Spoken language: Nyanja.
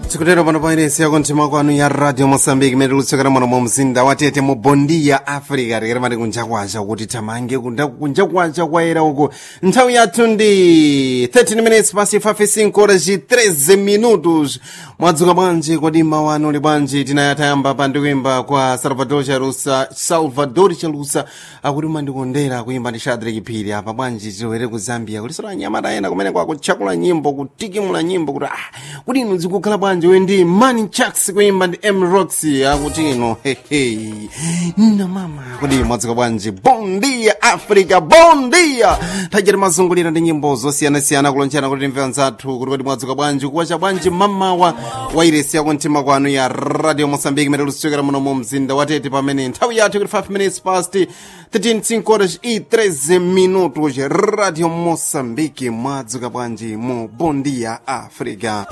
tikutero pano pairesi yako mtima kwanu ya radio mosambiki imene tikutsokera muno mu mzinda wa tete mu bondi ya africa tikere mati kunja kwacha kuti tamange kunja kwacha kwayera uku nthawi yathu ndi 13 minutes pasi 55 horas 13 minutos mwadzuka bwanji kodi mawu anu li bwanji tinayatayamba pa ndikuimba kwa salvador chalusa salvador chalusa akuti mandikondera kuimba ndi shadrack phiri apa bwanji tilowere ku zambia kulisora anyamata ena kumene kwakutchakula nyimbo kutikimula nyimbo kuti ah kuti inu zikukhala bwanji we ndi mani chaks kuimba ndi m roxy akuti ino hehe na mama kuti mwadzuka bwanji bondia africa bondia tajati mazungulira ndi nyimbo zosiyanasiyana kulonjana kuti timve anzathu kuti kodi mwadzuka bwanji kuwacha bwanji mamawa wairesi yako mtima kwanu ya radio mosambiki imene tikutsokera muno mu mzinda wa tete pamene nthawi yathu kuti 5 minutes past 13 horas e 13 minutos radio mosambiki mwadzuka bwanji mu bondia africa